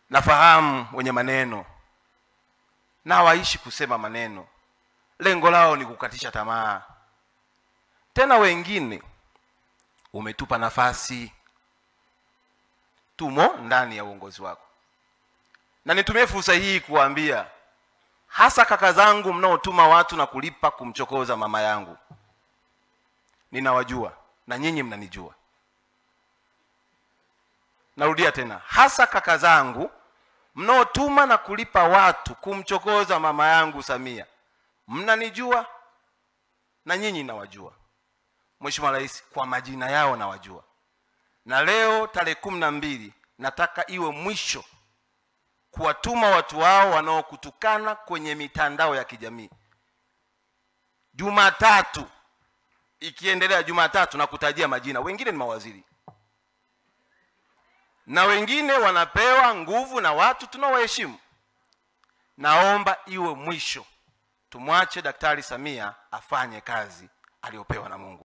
nafahamu wenye maneno na hawaishi kusema maneno, lengo lao ni kukatisha tamaa. Tena wengine umetupa nafasi, tumo ndani ya uongozi wako, na nitumie fursa hii kuwaambia hasa kaka zangu mnaotuma watu na kulipa kumchokoza mama yangu, ninawajua na nyinyi mnanijua. Narudia tena, hasa kaka zangu mnaotuma na kulipa watu kumchokoza mama yangu Samia, mnanijua na nyinyi nawajua. Mheshimiwa Rais, kwa majina yao nawajua, na leo tarehe kumi na mbili nataka iwe mwisho kuwatuma watu wao wanaokutukana kwenye mitandao ya kijamii. Jumatatu ikiendelea, Jumatatu na kutajia majina, wengine ni mawaziri na wengine wanapewa nguvu na watu tunaowaheshimu. Naomba iwe mwisho, tumwache Daktari Samia afanye kazi aliyopewa na Mungu.